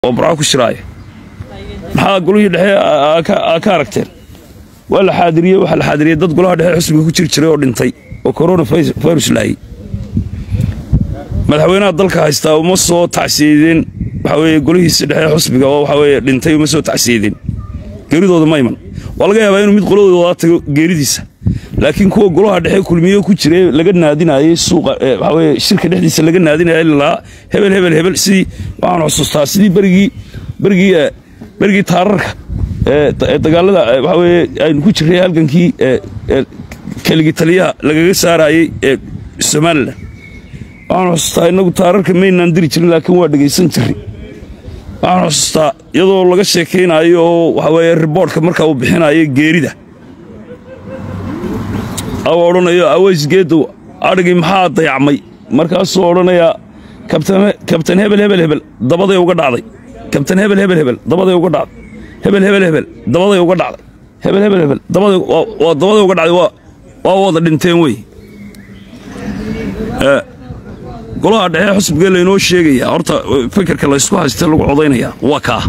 oo burco ku shiraaya maxaa golihii dhexe aa ka aragteen waa la xaadiriyey waxaa la xaadiriyey dad golaha dhexe xusbiga ku jiri jiray oo dhintay oo corona virus laayay madaxweynaha dalka haystaa uma soo tacsiyeedeen waxaa weeye golihiisa dhexe xusbiga oo waxaa weeye dhintay uma soo tacsiyeedeen geeridooda ma iman waa laga yaabaa inuu mid qoladooda tago geeridiisa laakiin kuwa golaha dhexe kulmiye ku jiray laga naadinayey suuqa waxaa weye shirka dhexdiisa laga naadinaya lilaa hebel hebel hebel sidii waxaan xusuustaa sidii berigii berigii berigii taararka ee dagaalada waxaa weye aynu ku jirray halgankii keligii taliyaha lagaga saarayey ee somalilan waxaan xusuustaa innagu taararka maynaan diri jirin laakiin waa dhegaysan jirray waxaan xusuustaa iyadoo laga sheekaynayo oo waxaa weye riboortka markaa uu bixinayo geerida aw odhanayo aweysgeedow adhigii maxaa dayacmay markaasuu odhanayaa kabtan hebel hebel hebel dabaday uga dhacday kabtan hebel hebel hebel dabaday uga dhacday hebel hebel hebel dabaday uga dhacday hebel hebel hebel dabaday waa dabaday uga dhacday waa wada dhinteen wey golaha dhexe xusbigee laynoo sheegayaa horta fikirka laysku haystee lagu codaynayaa waa kaa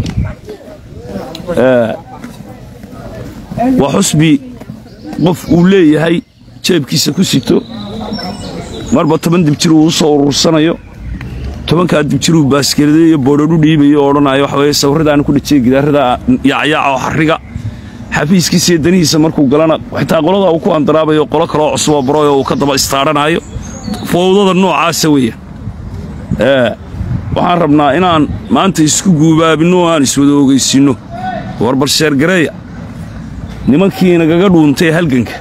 waa xusbi qof uu leeyahay jeebkiisa ku sito marba toban dibjir uu u soo urursanayo tobankaa dibjiruu baaskeelada iyo boodhadhu dhiibayo oo odhanayo waxa weye sawirradaana ku dhajiya gidaarada yaacyaaca oo xarriga xafiiskiisa iyo danihiisa markuu galana xitaa qolada uu ku andaraabayo qolo kaloo cusuboo baroyo uu ka daba istaadhanaayo fowdada noocaasa weeya waxaan rabnaa inaan maanta isku guubaabinno oo aan iswada ogaysinno warbal sheergareeya nimankii nagaga dhuuntay halganka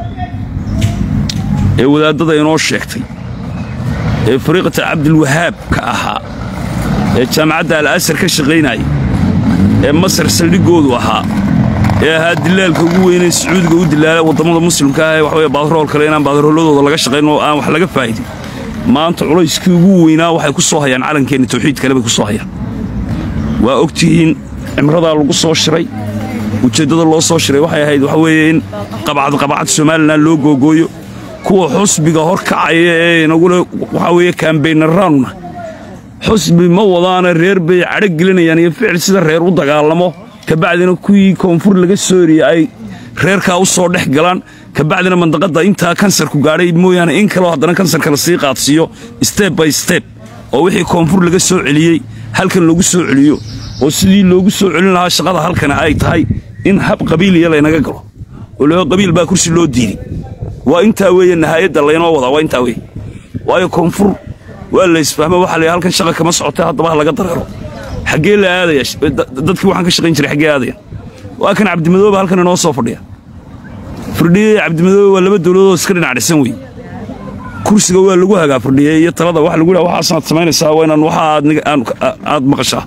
ee wadaaddada inoo sheegtay ee fariiqata cabdilwahaab ka ahaa ee jaamacadda al'asar ka shaqaynaya ee masar saldhiggoodu ahaa ee ahaa dilaalka ugu weynee sacuudiga u dilaala waddamada muslimka ah ee waxaweye baadrool kale inaan baadrooladooda laga shaqayn oo aan wax laga faa'idin maanta culayskii ugu weynaa waxay ku soo hayaan calankeenna tawxiid kale bay ku soo hayaan waa og tihiin cimradaa lagu soo shiray ujeeddada loo soo shiray waxay ahayd waxa weeye in qabacad qabacad somalilan loo googooyo kuwa xusbiga hor kacaya ee inagule waxaa weeye kaambaynaraanuna xusbi ma wadaana reer bay cadho gelinayaan iyo ficil sida reer u dagaalamo kabacdina kuwii koonfur laga soo eriyey ay reerkaa u soo dhex galaan kabacdina mandaqadda intaa kansarku gaadhay mooyaane in kaleo haddana kansarka la sii qaadsiiyo steb by steb oo wixii koonfur laga soo celiyey halkan lagu soo celiyo oo sidii loogu soo celin lahaa shaqada halkana ay tahay in hab qabiiliya laynaga galo oo loo qabiil baa kursi loo diiday waa intaa weeye nahaayadda laynoo wadaa waa intaa weeye waayo koonfur waa la isfahmo waxa la halkan shaqa kama socotay haddaba ha laga dareero xaggee la aadaya dadkii waxaan ka shaqayn jiray xaggee aadaya waa kan cabdimadooba halkan inoo soo fadhiya firdhiye cabdimadoobe waa laba dowladood iska dhinac dhisan wey kursiga waa lagu hagaa firdhiye iyo talada waxa lagu yidhaha waxaasaad samaynaysaa waa inaan waxa aad maqashaa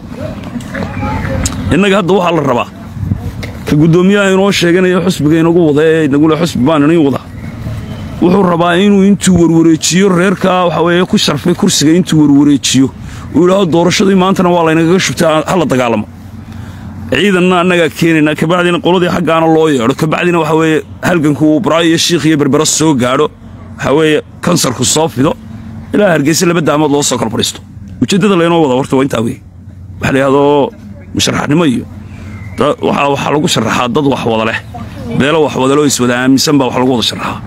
innaga hadda waxaa la rabaa ka guddoomiyaha inoo sheeganaya xusbiga inagu wada ee inagule xusbi baan inii wada wuxuu rabaa inuu intuu warwareejiyo reerkaa waxa weeye ku sharfay kursiga intuu warwareejiyo uu yidhaahdo doorashadii maantana waa laynagaga shubtay ha la dagaalamo ciidanna annagaa keenaynaa kabacdina qoladii xaggaana loo yeedho kabacdina waxa weeye halganku uu buraayo iyo shiikh iyo berbera soo gaadho waxa weeye kansarku soo fido ilaa hargeysa laba daamood loo soo kala fadhiisto ujeeddada laynoo wada horta waa intaa weeye waxa la yidhahdo musharaxnimo iyo waxaa lagu sharaxaa dad wax wada leh beelo wax wada loo iswada aaminsan baa wax lagu wada sharaxaa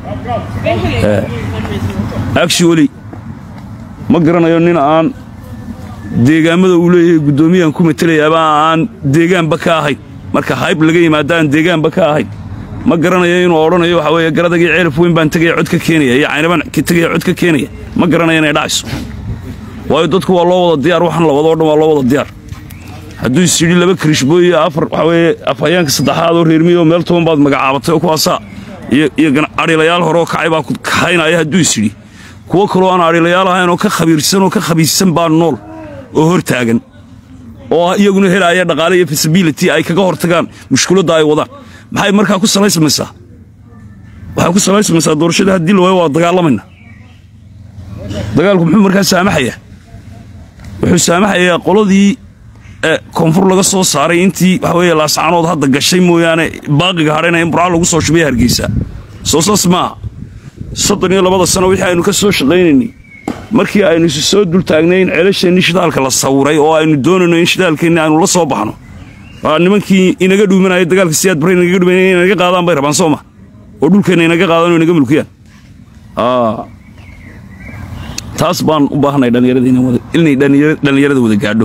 actually ma garanayo nin aan deegaammada uu leeyahay guddoomiyahan ku matelayaaba aan deegaanba ka ahayn marka hayb laga yimaada aan deegaanba ka ahayn ma garanayo inuu odhanayo waxa weeye garadagii ceelaf weyn baan tegaya cod ka keenaya iyo caynabaan tegaya cod ka keenaya ma garanayo inay dhacayso waayo dadku waa loo wada diyaar waxan la wado o dhan waa loo wada diyaar hadduu is yidhi laba kirishbooy iyo afar waxaa weeye afhayeenka saddexaad oo reermiyo meel toban baad magacaabatay oo kuwaasaa iyo adhilayaal hore oo kacay baa ku kaxaynaya hadduu is yidhi kuwo kaloo aan adhilayaal ahayn oo ka khabiirsan oo ka khabiirsan baa nool oo hor taagan oo iyaguna helaaya dhaqaale iyo fisibility ay kaga hortagaan mushkiladda ay wadaan maxay markaa ku salaysmaysaa waxay ku salaysmaysaa doorashada haddii la waayo waa dagaalamayna dagaalku muxuu markaa saamaxayaa wuxuu saamaxayaa qoladii koonfur laga soo saaray intii waxa weeye laascaanood hadda gashay mooyaane baaqiga hadhayna in burca lagu soo shubay hargeysa soo saas maaha soddon iyo labada sano wixii aynu ka soo shaqaynaynay markii aynu isu soo dul taagnay in ceelasheenni shidaalka la sawiray oo aynu doonayno in shidaalkeenni aynu la soo baxno waa nimankii inaga dhuumanaya dagaalka siyaad bare inaga dhuumanaya inay naga qaadaan bay rabaan soo ma oo dhulkeenna inaga qaadaan oo inaga mulkiyaan taas baan u baahnay inay dhallinyarada wada gaadho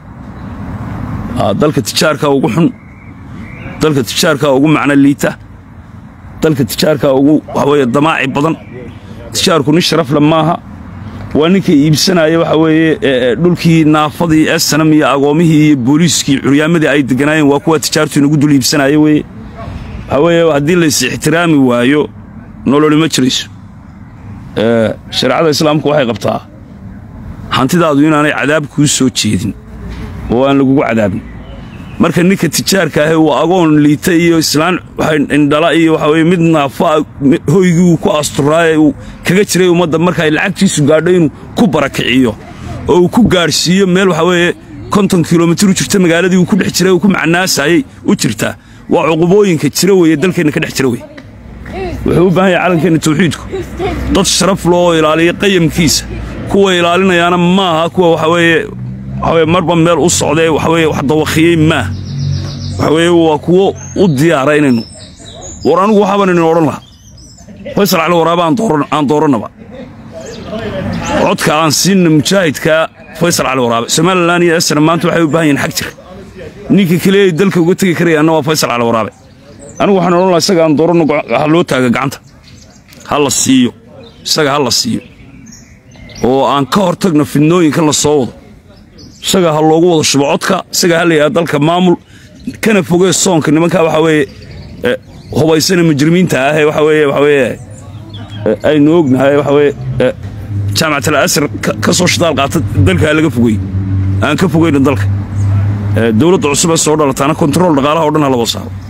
dalka tijaarka ugu xun dalka tijaarka ugu macno liita dalka tijaarka ugu waxaweye damaaci badan tijaarku nin sharafle maaha waa ninka iibsanaya waxa weeye dhulkii naafadii esanam iyo agoomihii iyo booliiskii curyaamadii ay deganaayeen waa kuwa tijaartu inagu dul iibsanaya weye waxaa weeye haddii lays ixtiraami waayo nololi ma jirayso shareecada islaamku waxay qabtaa hantidaadu inaanay cadaab kuu soo jeedin oo aan lagugu cadaabin marka ninka tijaarka ahe uu agoon liita iyo islaan indhala iyo waxa weye mid naafa hoygii uu ku asturaaye uu kaga jiray ummadda marka ay lacagtiisu gaadho inuu ku barakiciyo oo uu ku gaadhsiiyo meel waxa weeye konton kilomitir u jirta magaaladii uu ku dhex jiray uu ku macnaasayay u jirtaa waa cuqubooyinka jira weeye dalkeenna ka dhex jira weye wuxuu u baahan yahay calankeenna tawxiidku dad sharaf loo ilaaliya qayamkiisa kuwa ilaalinayaana maaha kuwa waxa weeye waxaweye marba meel u socdee waxaweye wax dawakiyey maah waxa weeye waa kuwo u diyaara inaynu war anigu waxaaban inin odhan lahaa faysal cali waraaba aan doorannaba codka aan siinna mujaahidka faysal cali waraabe somalilan iyo esna maanta waxay u baahan yihin xag jir ninka keliya ay dalka uga tegi karayaanna waa faysal cali waraabe anigu waxaan odhan lahaa isaga aan dooranno ha loo taaga gacanta ha la siiyo isaga ha la siiyo oo aan ka hor tagno fidnooyinkan la soo wado isaga ha loogu wada shubo codka isaga ha la yidhaha dalka maamul kana fogee soonka nimankaa waxaa weeye hubaysana mujrimiinta ah ee waxa weeye waxa weeye aynu ognahay waxa weeye jaamacatal asr ka soo shidaal qaata dalka ha laga fogey aan ka fogeyno dalka dowladda cusub ee soo dhalataana kontarool dhaqaalaha o dhan ha la wada saaro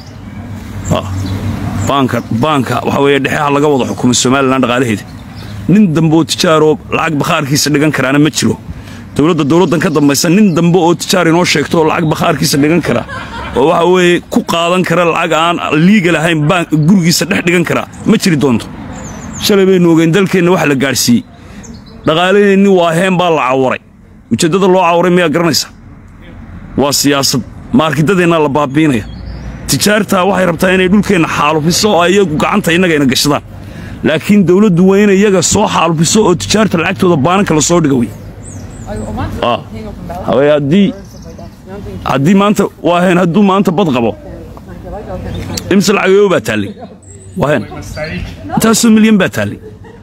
baanka baanka waxa weeye dhexe ha laga wada xukumay somalilan dhaqaalaheeda nin dambe oo tijaaroo lacag bakhaarkiisa dhigan karaana ma jiro dowladda dowladdan ka dambaysa nin dambe oo tijaar inoo sheegto oo lacag bakhaarkiisa dhigan kara oo waxa weeye ku qaadan kara lacag aan liiga lahayn baan gurigiisa dhex dhigan kara ma jiri doonto shalay baynu ogeyn dalkeenna waxa la gaadhsiiyey dhaqaalaheenni waa heen baa la cawaray ujeeddada loo cawaray miyaa garanaysa waa siyaasad maarkidadeenna la baabiinaya tijaartaa waxay rabtaa inay dhulkeenna xaalufiso oo iyagu gacanta innagayna gashadaan laakiin dawladdu waa inay iyaga soo xaalufiso oo tijaarta lacagtooda baananka la soo dhiga wey hawee haddii haddii maanta waa heen hadduu maanta bad qabo imse lacageyo baa taallay waa heen intaasoo milyan baa taallay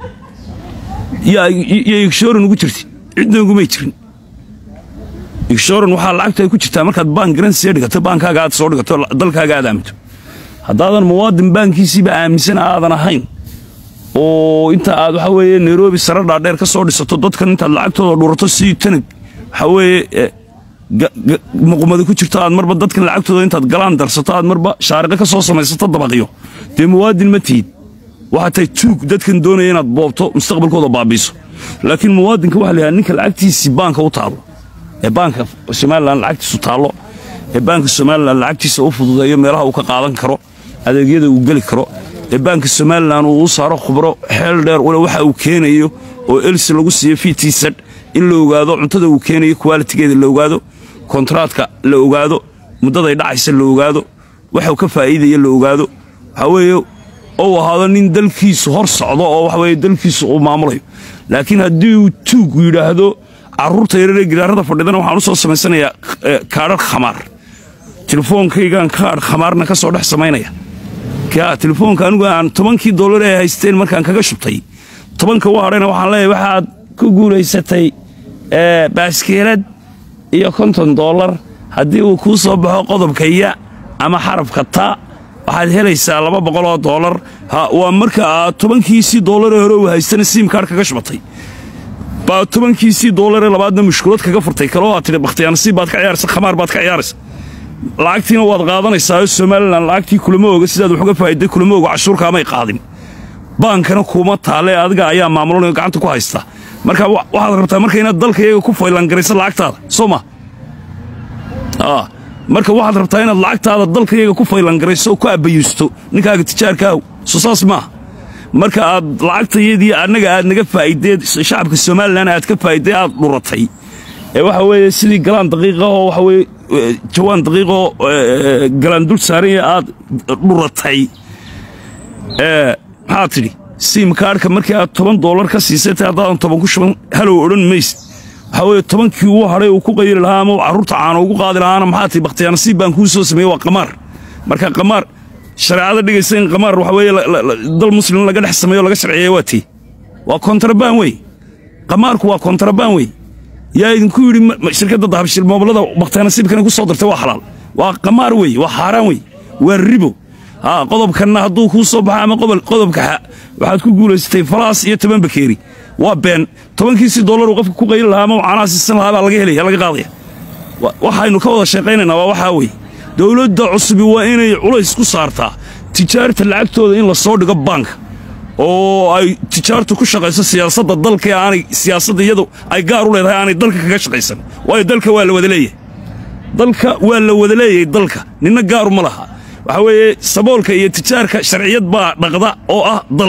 iyo igshoran ugu jirti cidna ugumay jirin igshoran waxaa lacagtu ay ku jirtaa markaad baan garansiya dhigato baankaaga aad soo dhigato dalkaaga aad aaminto haddaadan muwaadin baankiisiiba aaminsan aadan ahayn oo inta aad waxa weeye nairobi sare dhaadheer ka soo dhisato dadkan intaad lacagtooda dhurato si tanag waxa weeye muqumada ku jirto aad marba dadkan lacagtooda intaad galaan darsato aad marba shaariqo ka soo samaysato dabaqiyo dee muwaadin ma tihid waxaa tahay tuug dadkan doonaya inaad boobto mustaqbalkooda baabiiso laakiin muwaadinka waxa la yidhaha ninka lacagtiisii baanka u taallo ee baanka somalilan lacagtiisu taallo ee baanka somalilan lacagtiisa u fududeeyo meelaha uu ka qaadan karo adeegyada uu geli karo ee baanka somalilan uu u saaro khubro xeel dheer ule waxa uu keenayo oo elsi lagu siiyo fitiisad in la ogaado cuntada uu keenayo kuwaalitigeeda la ogaado kontraadka la ogaado muddaday dhacaysa la ogaado waxuu ka faa'iidaya la ogaado waxaa weeye ou ahaado nin dalkiisu hor socdo oo waxa weye dalkiisu uu maamulayo laakiin haddii uu tuugu yidhaahdo carruurta yararee gidaarada fadhidana waxaan u soo samaysanayaa kaadhar khamaar telefoonkaygaan kaadh khamaarna ka soo dhex samaynaya telefoonka anigu aan tobankii dollar ee haysteen markaan kaga shubtay tobanka u hadhayna waxaan leeyahay waxaad ku guulaysatay baaskeelad iyo konton dollar haddii uu kuu soo baxo qodobka ya ama xarafka ta waxaad helaysaa laba boqoloo dollar waa marka aad tobankiisii dollaree hore uu haystana siimkaadh kaga shubatay baa tobankiisii dollaree labaadna mushkulad kaga furtay kaloo aad tidhi bakhtiyaanasiib baad ka ciyaaraysa khamaar baad ka ciyaaraysa lacagtiina waad qaadanaysaa somalilan lacagtii kulama oga sidaad wax uga faa'iday kulama oga cashuurkaamay qaadin baankana kuuma taalle adiga ayaa maamulanayo gacanta ku haysta marka waxaad rabtaa marka inaad dalka iyaga ku faylangarayso lacagtaada soo ma marka waxaad rabtaa inaad lacagtaada dalka iyaga ku faylangarayso oo ku abbayuusto ninkaaga tijaarkaaw soo saas maaha marka aad lacagtayadii annaga aad naga faa'ideed shacabka somalilan aad ka faa'iday aad dhuratay ee waxa weeye sidii galaan daqiiqa oo waxa weeye jawaan daqiiqoo galaan dul saaranya aad dhuratay maxaad tidhi siimkaadhka markii aad toban doolar ka siisatay haddaadan toban ku shuban halow odhan maysid waxaa weeye tobankii uu hadhay uu ku qayri lahaa ama carruurta caana ugu qaadi lahaana maxaa tihi bakhtiyaanasiib baan kuu soo sameeyey waa qamaar marka qamaar shareecada dhigaysa in qamaar waxa weeye dal muslim laga dhex sameeyo laga sharciyeeya waa tii waa kontrabaan wey qamaarku waa kontrabaan wey yaa idinku yidhi shirkadda dahabshil moobilada bakhtiyaanasiibkana ku soo dirtay waa xalaal waa qamaar wey waa xaaraan wey waa ribo haa qodobkanna hadduu kuu soo baxo ama qodobka xa waxaad ku guulaysatay falaas iyo toban bakeeri waa been tobankiisii dollar uu qofka ku qayli lahaa ama caanaha siisan lahaa baa laga helaya laga qaadaya waxaynu ka wada sheeqaynaynaa waa waxaa weeye dowladda cusubi waa inay culays ku saartaa tijaarta lacagtooda in la soo dhigo baanka oo ay tijaartu ku shaqayso siyaasadda dalka ee aanay siyaasadda iyadu ay gaar u leedahay aanay dalka kaga shaqaysan waayo dalka waa la wada leeyahay dalka waa la wada leeyahay dalka ninna gaaru ma laha waxaa weeye saboolka iyo tijaarka sharciyad baa dhaqda oo ah dal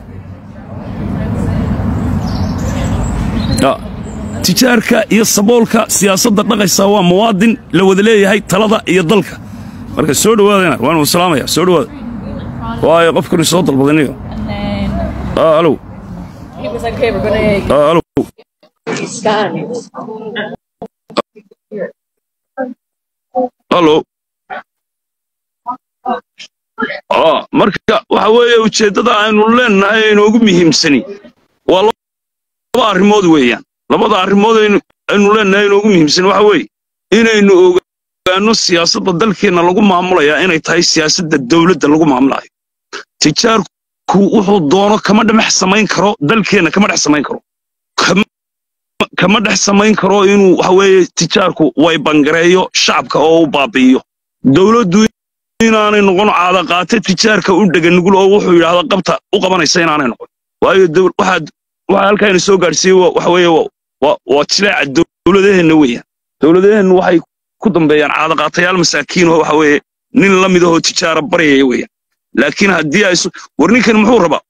tijaarka iyo saboolka siyaasadda dhaqaysa waa muwaadin la wada leeyahay talada iyo dalka marka soo dhowaadana waanu salaamaya soo dhowaada waayo qofkani soo dalbadanayo alow alow alo marka waxa weeye ujeeddada aynu leennahay inoogu muhiimsani waa laba arrimood weeyaan labada arrimood aynu leennahay inoogu muhiimsani waxa weeye inaynu ogaanno siyaasadda dalkeenna lagu maamulayaa inay tahay siyaasadda dawladda lagu maamulayo tijaarku wuxuu doono kama dhex samayn karo dalkeenna kama dhex samayn karo kama dhex samayn karo inuu waxa weeye tijaarku way bangareeyo shacabka oo u baabi'iyo dawladdu inaanay noqon caadaqaate tijaarka u dhega nugul oo wuxuu yidhaahda qabta u qabanaysa inaanay noqon waayo waxaad waxa halkaayna soo gaadhsiiyey waxa weeye waa jileeca dowladaheenna weeyaan dowladaheenna waxay ku dambeeyaan caadaqaatayaal masaakiin oo waxa weeye nin la mid ahoo tijaara baryaya weeyaan laakiin haddii ay war ninkani muxuu rabaa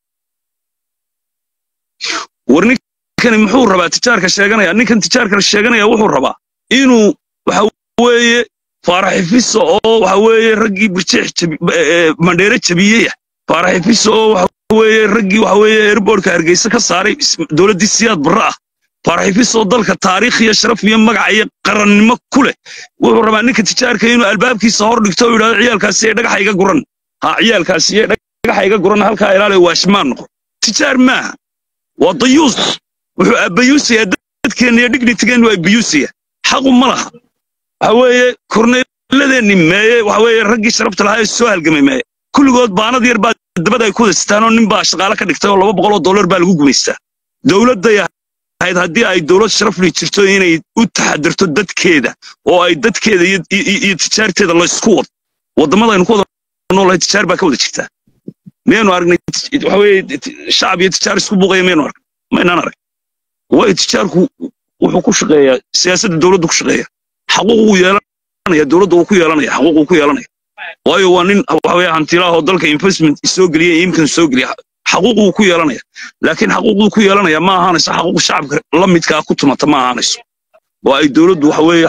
war ninkani muxuu rabaa tijaarka sheeganaya ninkan tijaarka sheeganaya wuxuu rabaa inuu waxa weeye faaraxifiso oo waxa weeye raggii birjeex mandheere jabiyeyah faaraxifiso oo waxa weeye raggii waxa weeye airbortka hargeysa ka saaray dowladdii siyaad barre ah faaraxifiso dalka taariikh iyo sharaf iyo magac iyo qarannimo ku leh wuxuu rabaa ninka tijaarka inuu albaabkiisa hor dhigto oo yidhahdo ciyaalkaasi ee dhagaxa iga guran ha ciyaalkaasi ee dhagaxa iga guran halkaa ilaaliyo waashmaan noqon tijaar maaha waa dayuus wuxuu abayuusayaa dadkeenna iyo dignitigeennu abayuusaya xaqu ma laha waxa weeye korneeladeenni meeye waxa weeye raggii sharafta lahaa ee soo halgamay meeye kulligood baanad yar baa dabada ay ku wada sitaan oo nin baa shaqaale ka dhigtay oo laba boqol oo dollar baa lagu gumaystaa dowladday ahayd haddii ay dowlad sharafli jirto inay u taxadirto dadkeeda oo ay dadkeeda iyo tijaarteeda laysku wado waddamadaynu ku wada noolahay tijaar baa ka wada jirtaa miyaynu aragnay waxa weeye shacab iyo tijaar isku buuqaya miyaynu aragnay maynaan arag waayo tijaarku wuxuu ku shaqeeyaa siyaasadda dowladdu ku shaqeeya xaquuq uu yeelanaya dowladda uu ku yeelanaya xaquuq uu ku yeelanaya waayo waa nin waxa weeye hantilaah oo dalka investment soo geliya imkan soo geliya xaquuq uu ku yeelanaya laakiin xaquuqduu ku yeelanaya ma ahaanayso xaquuq shacabka la midkaa ku tumata ma ahaanayso oo ay dowladdu waxa weeye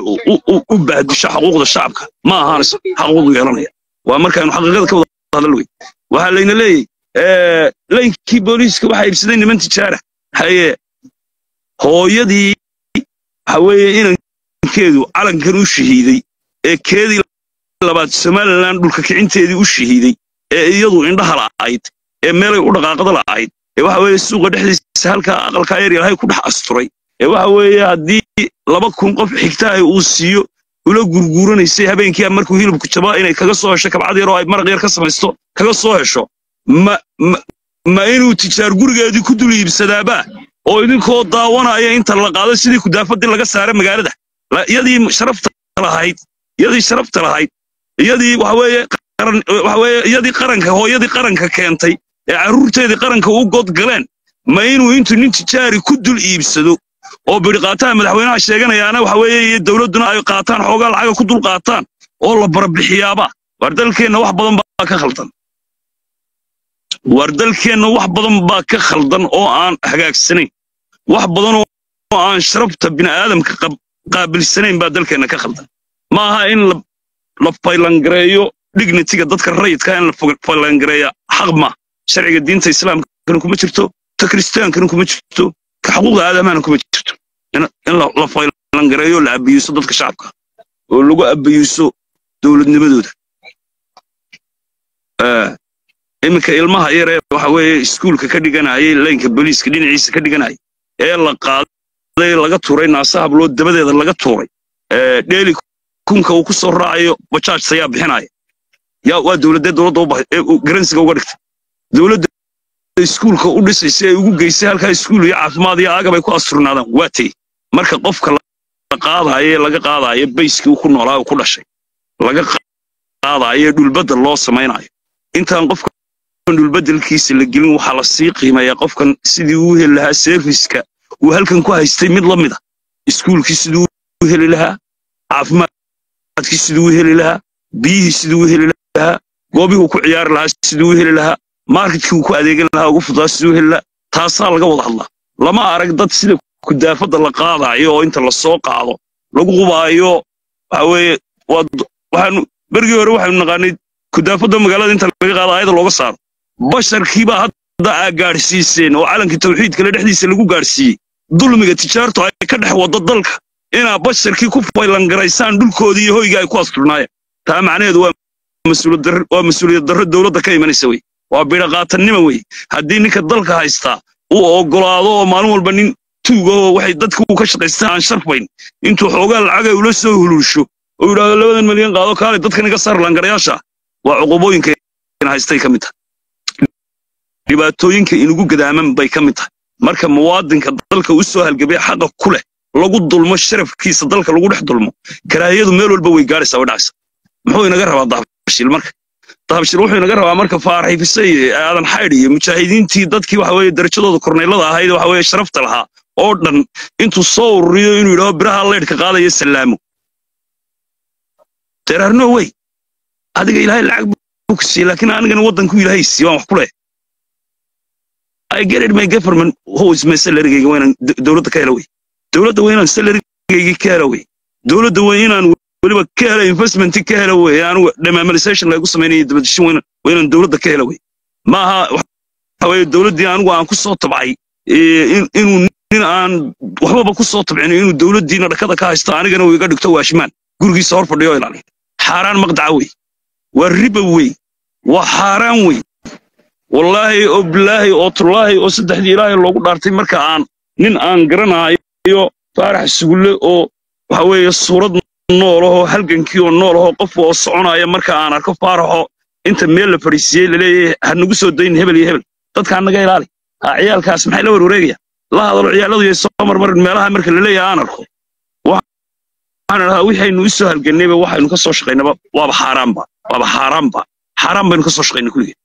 u bahdisho xaquuqda shacabka ma ahaanayso xaquuqdu yeelanaya waa markaaynu xaqiiqada ka wada hadal wey waxaa layna leeyahy laynkii booliiska waxaa iibsaday niman tijaara haye hooyadii waxa weeye inankeedu calankan u shahiiday ee keedii labaad somalilan dhulka kicinteedii u shahiiday ee iyadu indhaha la'ayd ee meelay u dhaqaaqada la'ayd ee waxa weeye suuqa dhexdiisa halkaa aqalkaa yar ilaahay ku dhex asturay ee waxa weeye haddii laba kun qof xigtahay uu siiyo ula gurguuranaysay habeenkii markuu hilibku jabaa inay kaga soo hesho kabcad yar oo ay maraq yar ka samaysto kaga soo hesho ma ma inuu tijaar gurigeedii ku dul iibsadaabaa oo idinkoo daawanaya inta la qaado sidii kudaafadii laga saara magaalada iyadii sharafta lahayd iyadii sharafta lahayd iyadii waxa weeye qaran waxa weeye iyadii qaranka hooyadii qaranka keentay ee carruurteedii qaranka u god galeen ma inuu intuu nin tijaari ku dul iibsado oo bidhiqaataha madaxweynaha sheeganayaana waxa weeye iyo dowladduna ay qaataan xoogaa lacaga ku dul qaataan oo la barabixiyaaba waar dalkeenna wax badan baa ka khaldan waar dalkeenna wax badan baa ka khaldan oo aan hagaagsanayn wax badan oo aan sharafta bini'aadamka qaabilsanayn baa dalkeenna ka khaldan ma aha in la faylangareeyo dignitiga dadka rayidka in la faylangareeya xaq ma sharciga diinta islaamkana kuma jirto ta kiristaankana kuma jirto ka xuquuqda aadamahana kuma jirto in la faylangareeyo la abiyuuso dadka shacabka oo lagu abiyuuso dowladnimadooda iminka ilmaha yaree waxa weeye iskuulka ka dhiganayay laynka booliiska dhinaciisa ka dhiganayay ee la qaaday laga tuuray naasa hablood dabadeeda laga tuuray dheeli kunka uu ku soo raacayo bajaaj sayaa bixinaya yaa waa dowladee dowladda garansiga uga dhigtay dowladda iskuulka u dhisaysa ay ugu geysay halkaa iskuul iyo caafimaad iyo agab ay ku asturnaadaan waa tay marka qofka la qaadaayo ee laga qaadaayo bayskii uu ku noolaa uu ku dhashay laga qaadaayo ee dhulbadda loo samaynayo intaan qofka dhulbaddelkiisa la gelin waxaa la sii qiimeeyaa qofkan sidii uu heli lahaa serviska uu halkan ku haystay mid la mid a iskuulkii siduu u heli lahaa caafimaadkii siduu u heli lahaa biyihii siduu u heli lahaa goobihii uu ku ciyaari lahaa siduu u heli lahaa marketkii uu ku adeegan lahaa ugu fudaa siduu u heli lahaa taasaa laga wada hadlaa lama arag dad sida kudaafadda la qaadaayo oo inta la soo qaado lagu qubaayo waxa weeye waxaanu bergii hore waxaynu naqaanay kudaafadda magaalada inta laga qaado ayada looga saaro basharkiibaa hadda aa gaadhsiiseen oo calankii tawxiidkale dhexdiisa lagu gaadhsiiyey dulmiga tijaartu ay ka dhex waddo dalka inaa basharkii ku faylangaraysaan dhulkoodii iyo hoyga ay ku asturnaayeen taa macnaheedu waa mas-uuliyad darro dowladda ka imanaysa wey waa bidhaqaatannima wey haddii ninka dalka haystaa uu oggolaado oo maalin walba nin tuugahoo waxay dadka uu ka shaqaystaan aan sharfayn intuu xoogaa lacagay ula soo huluusho oo yidhaahdo labadan milyan qaado kaale dadkan iga saar langarayaasha waa cuqubooyinka haystay ka mid tahay dhibaatooyinka inugu gadaaman bay ka mid tahay marka muwaadinka dalka u soo halgabay xaqa ku leh lagu dulmo sharafkiisa dalka lagu dhex dulmo karaahiyadu meel walba way gaadhaysaa way dhacaysaa muxuu inaga rabaa dahabshil marka dahabshil wuxuu inaga rabaa marka faaraxifisay aadan xaydh iyo mujaahidiintii dadkii waxa weeye darajadooda korneylada ahayd waxa weeye sharafta lahaa oo dhan intuu soo ururiyo inuu yidhaho biraha leydhka qaadaya salaamo there are no way adiga ilaahay lacag buu ku siiyey laakiin anigana waddanku ilaahay siiy waan wax ku leh I get it my government how is my salary ga inaan dowladda ka helo wey dowladda waa inaan salarigayga ka helo wey dowladda waa inaan weliba ka helo investment ka helo wey anigu demamalisation lagu samaynayo dabadishin waa inaan dowladda ka helo wey ma aha waxa weeye dowladdii anigu aan ku soo tabcay inuu nin aan waxbaba ku soo tabcin inuu dowladdiina dhakada ka haysto anigana uu iga dhigto waashmaan gurigiisa hor fadhiyo ilaaliya xaaraan maqdaca wey waa riba wey waa xaaraan wey wallaahi oo bilaahi oo tullaahi oo saddexdii ilaahay loogu dhaartay marka aan nin aan garanayo faarax sugulle oo waxa weeye suurad noolahoo halgankii oo noolahoo qof oo soconaya marka aan arko faaraxo inta meel la fadhiisiiyey laleeyahay ha nagu soo dayn hebel iyo hebel dadkaan naga ilaali ha ciyaalkaas maxay la warwareegaya la hadalo ciyaalladu iyo soo marmarin meelaha marka laleeyahay aan arko waxaan idhahaa wixaynu u soo halgannayba waxaynu ka soo shaqaynaba waaba xaaraanba waaba xaaraanba xaaraan baynu ka soo shaqaynay kulligeen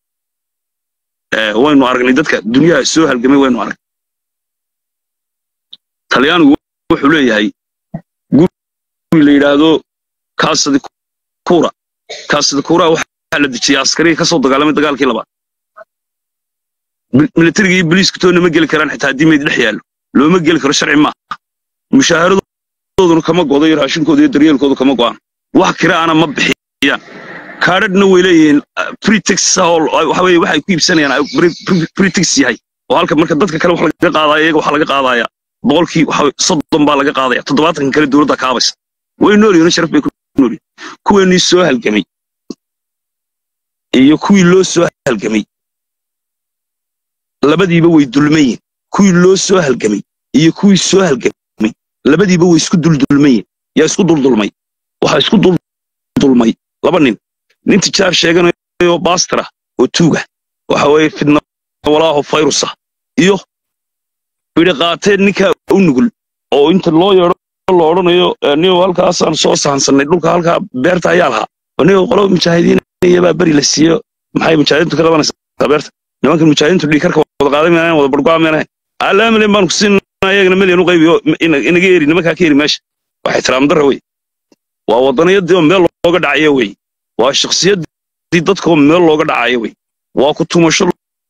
waynu aragnay dadka dunyaha soo halgamay waynu aragnay talyaanigu wuxuu leeyahay guri la yidhaahdo kaasadi kuura kaasadi kuura waxaa la dejiyay askarigii ka soo dagaalamay dagaalkii labaad militarigii iyo boliisku toonna ma geli karaan xitaa haddii mayd dhex yaallo looma geli karo sharci maaha mushaaharadoooduna kama go'do iyo raashinkooda iyo daryeelkoodu kama go'aan wax kiraana ma bixiyaan kaadhadhna way leeyihiin pretex waxa weye waxay ku iibsanayaan pretex yahay oo halka marka dadka kale wax laga qaadaya iyaga waxa laga qaadaya boqolkii waxa soddon baa laga qaadaya toddobaatanka kale dowladda kaabaysa way nool yihiin sharaf bay ku nool yihiin kuweenii soo halgamay iyo kuwii loo soo halgamay labadiiba way dulmayin kuwii loo soo halgamay iyo kuwii soo halgamay labadiiba way isku duldulmayin yaa isku duldulmay waxaa isku duldulmay laba nin nin tijaar sheeganayo baastara oo tuuga waxa weeye fidna walaaho fayrusa iyo bidhi qaateen ninkaa u nugul oo inta loo yeedho la odhanayo niyo halkaasaan soo sahansannay dhulka halkaa beerta ayaa lahaa niyo qolo mujaahidiinayabaa beri la siiyo maxay mujaahidiintu ka qabanaysaa beerta nimankan mujaahidiintu dhiikarka wada qaaday meenayn wada bargoa meenayn alaa milyan baan ku siinaa iyagana milyan u qaybiyo inaga eri nimankaa ka eri meesha waa ixtiraam darra wey waa waddaniyadii oo meel looga dhacayo wey waa shakhsiyaddii dadkaoo meel looga dhacayo wey waa ku tumasho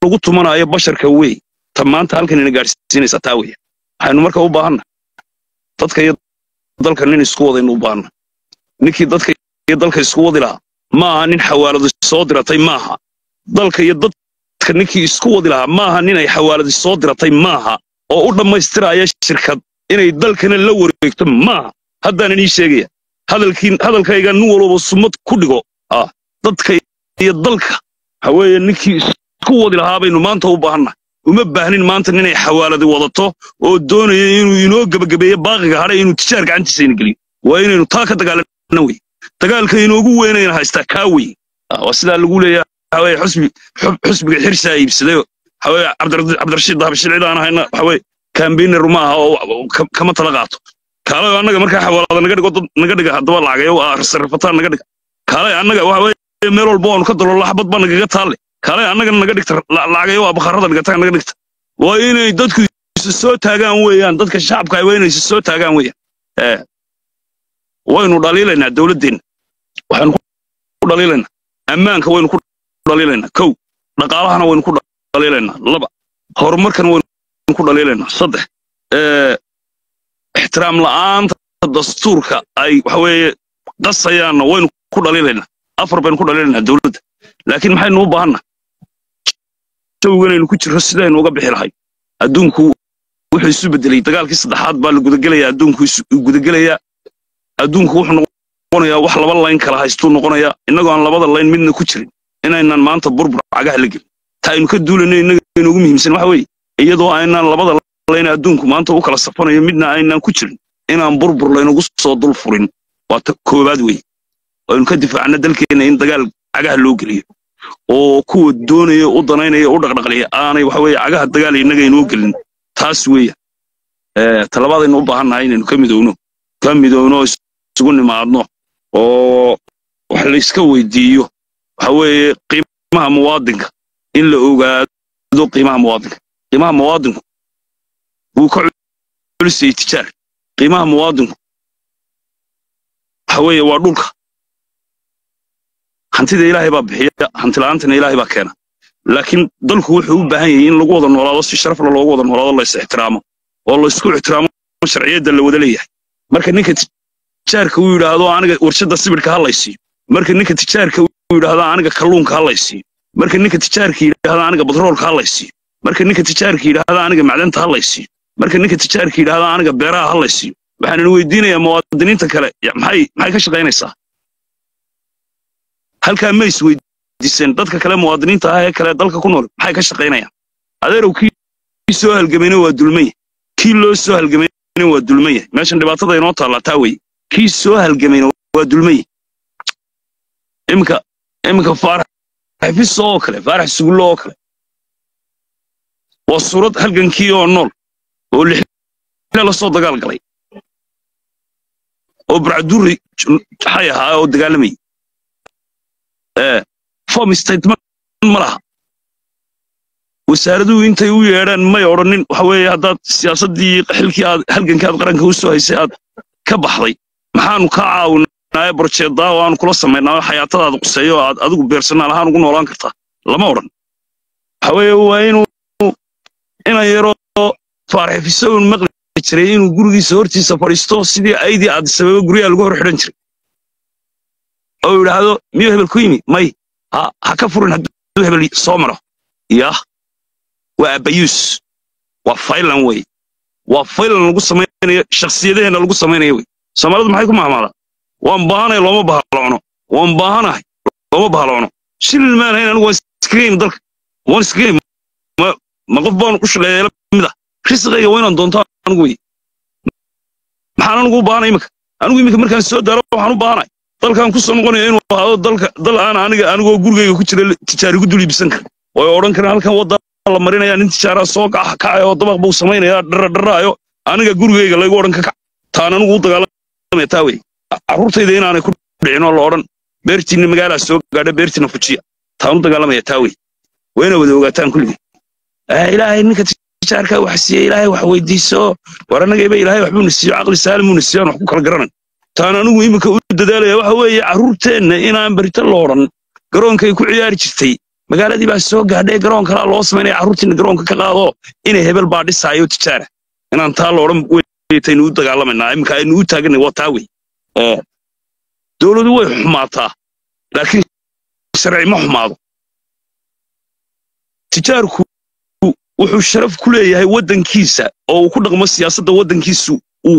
lagu tumanayo basharka wey ta maanta halkan ina gaadhsiinaysaa taa weya waxaynu marka u baahanna dadka iyo dalka nin isku wadaynu u baahanna ninkii dadka iyo dalka isku wadi lahaa maaha nin xawaaladu soo diratay maaha dalka iyo dadka ninkii isku wadi lahaa maaha nin ay xawaaladu soo diratay maaha oo u dhammaystiraya shirkad inay dalkana la wareegto maaha haddaanan ii sheegaya hadalkii hadalkayga nin walbaba sumad ku dhigo ah dadka iyo dalka waxa weeye ninkii isku wadi lahaa baynu maanta u baahanna uma baahnin maanta ninay xawaaladi wadato oo doonaya inuu inoo gebagabeeyo baaqiga hadhay inuu tijaar gacantiisa ina geliyo waa inaynu taa ka dagaalana wey dagaalka inoogu weynayna haystaa kaa wey waa sidaa lagu leeyahay waxa weye xusbi xusbiga xirsaa iibsaday waxa weye cabdirashiid dahabshil cid aan ahayna waxa weye kambiner ma aha oo kama tala qaato kaalayo annaga markaa xawaalada naga dhigo dad naga dhiga haddaba lacagayo sarrafataan naga dhiga kaalay annaga waxa weye meel walba waanu ka dalolla xabad baa nagaga taalle kaalay annagana naga dhigta lacagayo waa bakharada dhigata naga dhigta waa inay dadku isu soo taagaan weeyaan dadka shacabka waa inay isu soo taagaan weeyaan ee waynu dhaliilaynaa dowladdeenna waxaynu ku dhaliilaynaa ammaanka waynu ku dhaliilaynaa kow dhaqaalahana waynu ku dhaliilaynaa laba horumarkana waynu ku dhaliilaynaa saddex ixtiraam la'aanta dastuurka ay waxa weeye qasayaanna waynu ku dhaliilaynaa afar baynu ku dhaliilaynaa dowladda laakiin maxaynu u baahanna jawiganaynu ku jirro sidaynu uga bixi lahay adduunku wuxuu isu bedelay dagaalkii saddexaad baa la gudagelayaa adduunku gudagelayaa adduunku wuxuu noqonayaa wax laba layn kala haystuu noqonayaa innagoo aan labada layn midna ku jirin inaynan maanta burbur cagaha la gelin ta aynu ka duulayno innaga inoogu muhiimsan waxa weeye iyadoo aynaan labada layn adduunku maanta u kala safanayo midna aynaan ku jirin inaan burbur laynagu soo dul furin waa ta koowaad weeye aynu ka difaacna dalkeenna in dagaal cagaha loo geliyo oo kuwa doonaya u danaynaya u dhaqdhaqliya aanay waxa weeye cagaha dagaal innaga inoo gelin taas weeya talabaadaynu u baahannahay inaynu ka midowno ka midowno isugu nimaadno oo wax layska weydiiyo waxa weeye qiimaha muwaadinka in la ogaado qiimaha muwaadinka qiimaha muwaadinku wuu ka culisayay tijaar qiimaha muwaadinku waxa weeye waa dhulka hantida ilaahay baa bixiya hantila'aantana ilaahay baa keena laakiin dalku wuxuu u baahan yahay in lagu wada noolaado si sharafla loogu wada noolaado la is ixtiraamo oo la isku ixtiraamo sharciyadda la wada leeyahay marka ninka tijaarka uu yidhaahdo aniga warshadda sibidhka ha laysiiyo marka ninka tijaarka uu yidhaahdo aniga kalluunka ha laysiiyo marka ninka tijaarka yidhaahdo aniga batroolka ha laysiiyo marka ninka tijaarka yidhaahdo aniga macdanta ha laysiiyo marka ninka tijaarka yidhaahdo aniga beeraha ha laysiiyo waxaan weydiinayaa muwaadiniinta kale maxay maxay ka shaqaynaysaa halkaa ma isweydiiseen dadka kale muwaadiniinta ah ee kale dalka ku nool maxay ka shaqaynayaan adeerow kii soo halgamayna waa dulmaya kii loo soo halgamayna waa dulmaya meeshan dhibaatada inoo taallaa taa weye kii soo halgamayna waa dulmaya iminka iminka faarax xafiso oo kale faarax sugullo oo kale waa suurad halgankii oo nool oo lixle la soo dagaal galay oo barcadurri xay ahaa oo dagaalamayay form statement ma laha wasaaraduhu intay u yeedhaan may odhanin waxa weeye haddaad siyaasaddii xilkii aad halgankii aad qaranka u soo haysay aad ka baxday maxaanu kaa caawinaaye barjeedaa oo aanu kula samaynaa oo xayaatadaada quseeyo oo aad adigu beersanaal ahaan ugu noolaan kartaa lama odhan waxa weeye waa inuu inan yaroo faarxifisown maqli jiray inuu gurigiisa hortiisa fadhiisto sidii aydii aad sababa guryaha lagu hor xidhan jiray oo yidhaahdo miyuu hebel ku yimi may ha ka furin hadduu hebel soo maro yah waa abayuus waa faylan wey waa faylan lagu samaynayo shakhsiyadaheenna lagu samaynayo wey soomaalidu maxay ku mahmaadaa waan baahanahay looma bahaloono waan baahanahay looma bahaloono shilin maan hayn anigu waan iskaga yimi dalka waan iskaga yimi ma qof baan u shaqeeya mid ah risqayga waa inaan doonto anigu wey maxaan anigu u baahanay iminka anigu iminka markaan soo daaro waxaan u baahanahay dalkan ku soo noqonaya inuu ahaado dalka dal aan aniga anigoo gurigayga ku jira tijaarigu dul iibsan kara way odhan karaan halkan wadda la marinaya nin tijaaraa soo kacaya oo dabaq buu samaynaya dhara dharaayo aniga gurigayga laygu odhan ka kac taan anigu u dagaalamaya taa wey carruurtayda inaanay ku dhicin oo la odhan beertiinna magaalaa soo gaadha beertiina fujiya taan u dagaalamaya taa wey waa ina wada ogaataan kulligii ilaahay ninka tijaarka wax siiye ilaahay wax weydiiso war annagayba ilaahay waxbuu na siiyo caqli saalimuu na siiyo aan wax ku kala garanan taan anigu iminka u dadaalaya waxa weeye carruurteenna inaan berito la odhan garoonkay ku ciyaari jirtay magaaladii baa soo gaadhay garoon kalaa loo samaynaya carruurtiina garoonka ka qaado inay hebel baa dhisaayo tijaara inaan taa loodhan weytaynu u dagaalamanaa iminka aynu u taaganay waa taa wey dowladu way xumaataa laakiin sharci ma xumaado tijaarku wuxuu sharaf ku leeyahay waddankiisa oo uu ku dhaqmo siyaasadda waddankiisu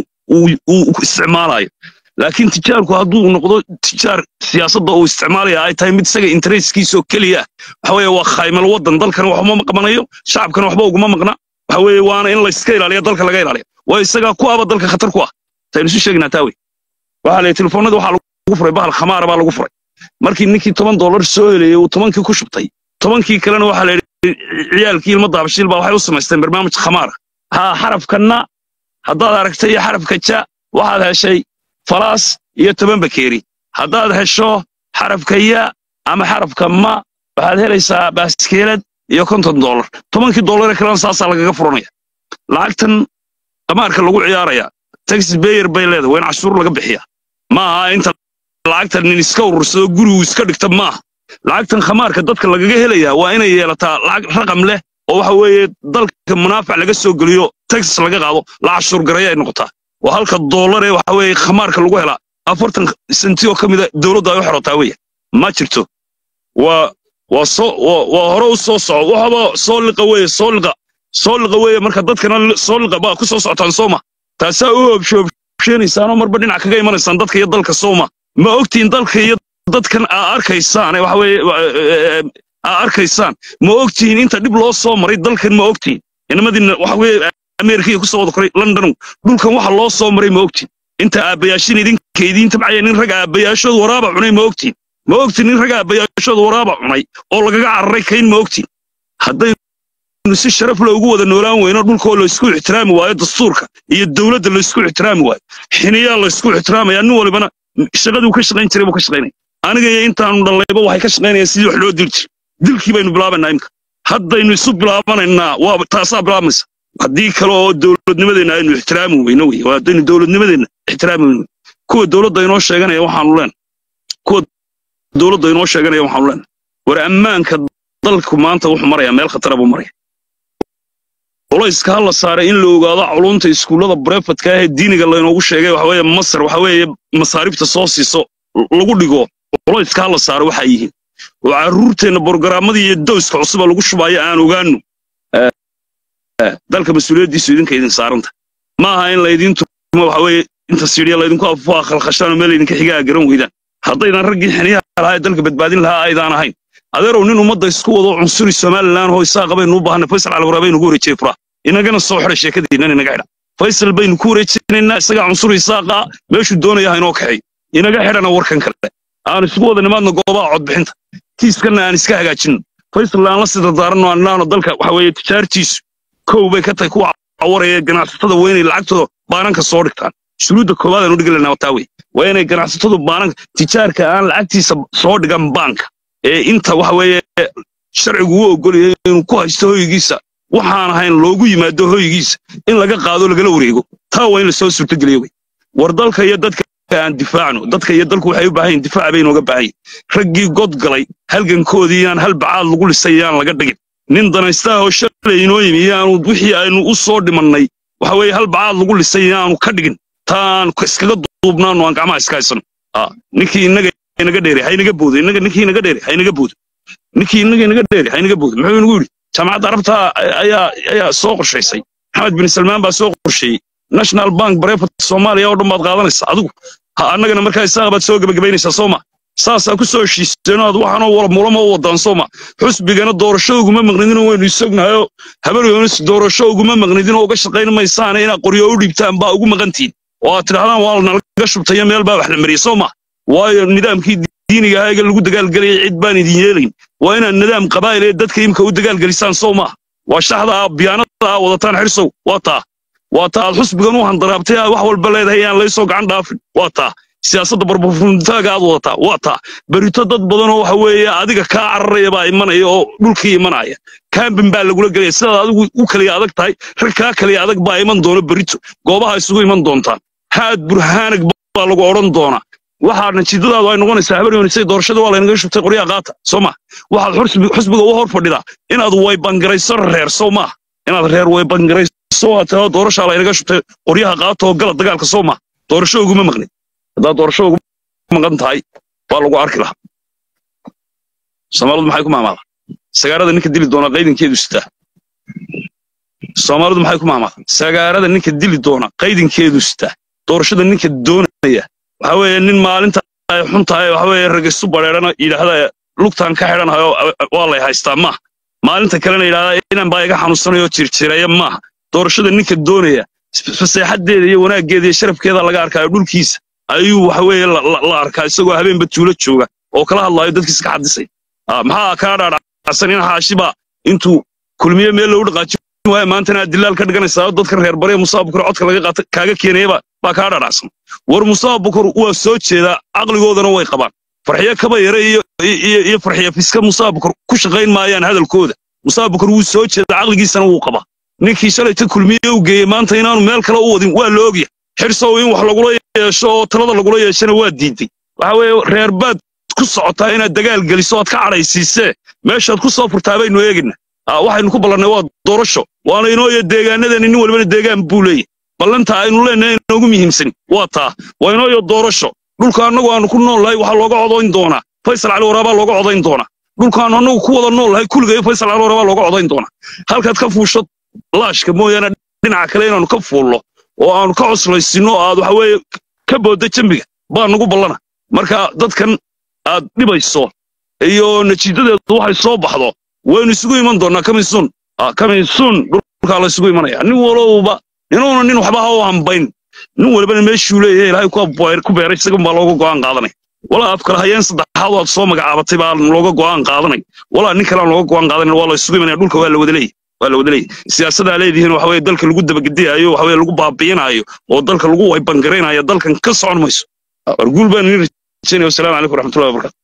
uu isticmaalayo laakiin tijaarku hadduu noqdo tijaar siyaasadda uu isticmaalaya ay tahay mid isaga interesskiisa oo keliya waxa weeye waa khaymal waddan dalkana waxuma maqmanayo shacabkana waxba uguma maqna waxa weeye waana in layska ilaaliya dalka laga ilaaliya waa isagaa ku aba dalka khatar ku ah taynu isu sheegnaa taa wey waxaa la telefoonada waxaa lagu furay bahal khamaara baa lagu furay markii ninkii toban dollar soo heleeyey uu tobankii ku shubtay tobankii kalena waxaa la yidhi ciyaalkii ilma daabashiil baa waxay u samaysteen barnaamij khamaara haa xarafkanna haddaad aragtay iyo xarafka ja waxaad heshay falaas iyo toban bakeeri haddaad hesho xarafka ya ama xarafka ma waxaad helaysaa baaskeelad iyo konton dollar tobankii dollaree kalena saasaa lagaga furanaya lacagtan khamaarka lagu ciyaaraya taxi bayer bay leedahay waa in cashuur laga bixiya ma aha inta lacagtan nin iska urursado gurigu iska dhigta maaha lacagtan khamaarka dadka lagaga helayaa waa inay yeelataa lacag raqam leh oo waxa weeye dalka munaafac laga soo geliyo taxis laga qaado la cashuur garaya ay noqotaa waa halka dollar ee waxa weeye khamaarka lagu helaa afartan senti oo ka mida dowladda ay u xorotaa weya ma jirto waa waa soo waa hore u soo soco waxaba soo liqa weeye soo liqa soo liqa weeye marka dadkana soo liqa baa ku soo socotaan sooma taasaa u obshoobsheenaysaanoo marba dhinac kaga imanaysaan dadka iyo dalka sooma ma ogtiin dalka iyo dadkan aa arkaysaan waxa weeye aa arkaysaan ma ogtihiin inta dhib loo soo maray dalkan ma ogtihiin inamadiina waxa weeye ameerikaiyo ku soo wada koray london dhulkan waxa loo soo maray ma ogtiin inta aabbayaashin idinka idiin tabcaya nin rag aabbayaashooda waraaba cunay ma ogtiin ma ogtiin nin rag aabbayaashooda waraaba cunay oo lagaga cararay kayn ma ogtiin haddaynu si sharaf loogu wada noolaan weyno dhulkoo laysku ixtiraami waayo dastuurka iyo dowladda laysku ixtiraami waayo xiniyaa laysku ixtiraamaya nin walibana shaqaduu ka shaqayn jiray buu ka shaqaynaya aniga iyo intaanu dhallayba waxay ka shaqaynayaan sidii wax loo dili jiray dilkii baynu bilaabanaa imka haddaynu isu bilaabanaynaa waa taasaa bilaabmaysa haddii kale oo dowladnimadeenna aynu ixtiraami weyno wey haddaynu dowladnimadeenna ixtiraami weyno kuwa dowladda inoo sheeganaya waxaanu leen kuwa dowladda inoo sheeganaya waxaanu leen war ammaanka dalku maanta wuxuu marayaa meel khatara buu maraya culayska ha la saaray in la ogaado culunta iskuullada brefadka ah ee diiniga laynoogu sheegay waxa weeye masar waxa weeye masaaribta soo siiso lagu dhigo culayska ha la saaro waxaa yihiin oo carruurteenna borogaraammadii iyo dowska cusuba lagu shubayo aan ogaanno dalka mas-uuliyaddiisu idinka idin saaranta ma aha in laydin turmo waxa weeye inta sidhiya laydinku afufaa khalkhashaan oo meel laydinka xigaa garan weydaan haddaydan raggii xiniyaha lahaa ee dalka badbaadin lahaa aydaan ahayn adeerow nin ummadda isku wado cunsuri somalilan oo isaaqa baynu u baahnay faysal calawara baynu ku wareejiyey furaa inagana soo xidha sheekadiinnan inaga xidha faysal baynu ku wareejinaynaa isagaa cunsuri isaaqa meeshuu doonaya ha inoo kaxeey inaga xidhana warkan kale aan isku wada nimaadna goobaha codbixinta kiiskanna aan iska hagaajinno faysal aan la sida daaranno aan idhaahno dalka waxa weeye tijaartiisu kow bay ka tahay kuwa cawaraya ganacsatada waa inay lacagtooda baananka soo dhigtaan shuruudda koowaad aan u dhigi laynaa taa wey waa inay ganacsatadu baananka tijaarka aan lacagtiisa soo dhigan baanka ee inta waxa weeye sharcigu u ogolaya inuu ku haysto hoygiisa waxaan ahayn loogu yimaado hoygiisa in laga qaado lagala wareego taa waa in lasoo suurtogeliyo wey war dalka iyo dadka aan difaacno dadka iyo dalku waxay u baahan yihin difaac bay inooga baahan yihin raggii god galay halgankoodii yaan hal bacaad lagu lisay yaan laga dhigin nin danaystaha oo shalay inoo yimi yaanu wixii aynu u soo dhimannay waxa weeye hal bacaad lagu lisay yaanu ka dhigin taan iskaga duubnaano aan gacmaha iska haysano ninkii inaga inaga dheere haynaga boodo inaga ninkii inaga dheere haynaga boodo ninkii inaga inaga dheere haynaga boodo muxuu inagu yidhi jaamacadda arabta ayaa ayaa soo qorshaysay maxamed bin salmaan baa soo qorsheeyey national bank barefat soomaaliya oo dhan baad qaadanaysaa adigu annagana markaa isaaqa baad soo gebagabaynaysaa sooma saasaa ku soo heshiiseenoo aad waxaanoo wala mulama u wadaan sooma xusbigana doorasho uguma maqnidinoo waynu isognahayoo habaryonis doorasho uguma maqnidinoo uga shaqayn maysaane inaad qoryo u dhiibtaan baa ugu maqantihin oo aad tidhahdaan waa nalaga shubtayo meel baa wax la mariyey sooma waayo nidaamkii diiniga ahayga lagu dagaalgelayay cid baan idin yeelayn waa inaad nidaam qabaa'il ee dadka imka u dagaalgelisaan sow maaha waa shaxda ah biyaanada ah wadataan xirsow waa taa waa taa aad xusbigan u handaraabtay aad wax walba leedahay yaan laysoo gacan dhaafin waa taa siyaasadda barbarfuntaaga aad wadataa waa taa berito dad badanoo waxa weeye adiga kaa cararaya baa imanaya oo dhulkii imanaya kambin baa lagula gelaya sidaad adigu u kaliya adag tahay rag kaa kaliya adag baa iman doona berito goobaha isugu iman doontaan haad burhaanag baa lagu odhan doonaa waxaa natiijadaadu ay noqonaysaa habar yoonisay doorashada waa laynaga shubtay qoryaha qaata soo ma waxaad xusbi- xusbiga u hor fadhidaa inaad waybangarayso reer soo ma inaad reer waybangarayso waa taa doorashaa laynaga shubtay qoryaha qaata oo gala dagaalka soo ma doorasho uguma maqnid haddaad doorasho ugu maqan tahay waa lagu arki lahaa soomaalidu maxay ku maamaada sagaarada ninka dili doona qaydinkeedu sitaa soomaalidu maxay ku maamaada sagaarada ninka dili doona qaydinkeedu sitaa doorashada ninka doonaya waxa weeye nin maalinta ay xun tahay waxa weeye ragistu bareerana yidhaahda lugtaan ka xidhanayo waa lay haystaa maaha maalinta kalena yidhahda inan baa iga xanuunsanayo jirjireeya maaha doorashada ninka doonaya faseexadeeda iyo wanaaggeeda iyo sharafkeeda laga arkaayo dhulkiisa ayuu waxa weeye la- la la arkaa isagoo habeenba tuulo jooga oo kala hadlaayo dadkiisa ka xadisay Ah, maxaa kaa dhaadhacsan in xaashiba intuu kulmiye meel loogu dhaqaajin waayo maantana aad dilaal ka dhiganaysaa dadka reer bariya musaa bukur codka laga qaata kaaga keenayaba baa kaa dhaadhacsan war musaa bukur waa soo jeedaa caqligoodana way qabaan farxiyo kaba yare iyo iyo iyo farxiyo fiska musaa bukur ku shaqayn maayaan hadalkooda musaa bukur wuu soo jeedaa caqligiisana wuu qabaa ninkii shalayta kulmiye u geeyey maanta inaanu meel kale u wadin waa la ogya xirsow in wax lagula yeesho oo talada lagula yeeshana waa diiday waxa weeye reer baad ku socotaa inaad dagaal geliso oad ka cadhaysiisee meeshaad ku soo furtaa baynu eegina Ah, waxaynu ku ballannay waa doorasho waana inooyo deegaanadeeni nin walbana deegaan buu leeyahy ballanta aynu leenahay inoogu muhiimsan waa taa waa inooyo doorasho dhulka annagu aanu ku nool nahay waxaa looga codayn doonaa faysal cali waraabaa looga codayn doonaa dhulkaanu annagu ku wada nool nahay kulligayo faysal cali waraabaa looga codayn doonaa halkaad ka fuusho laashka mooyaane dhinaca kale inaanu ka fuullo oo aanu ka coslaysinno aad waxa weeye ka boodda jambiga baa nagu ballana marka dadkan aad dhibayso iyo natiijadeedu waxay soo baxdo waynu isugu iman doonaa kamisun kamisun dhulkaa la isugu imanaya nin walowba inuuna nin waxba ha u hambayn nin walbana meeshuu leeyahay ilaahay ku beer- ku beeray isagan baa looga go'aan qaadanay walaa af kale hayeen saddexaad waad soo magacaabatay baa looga go'aan qaadanay walaa nin kalean looga go'aan qaadanay waa la isugu imanaya dhulka waa la wada leeyahy waa la wada leeyahy siyaasadaa leedihiin waxa weye dalka lagu dabagediyayo waxa weye lagu baabi'inayo oo dalka lagu waybangaraynayo dalkan ka socon mayso warguul baan idin rajaynaya wasalaamu calaykum waraxmatullahi wabarakatu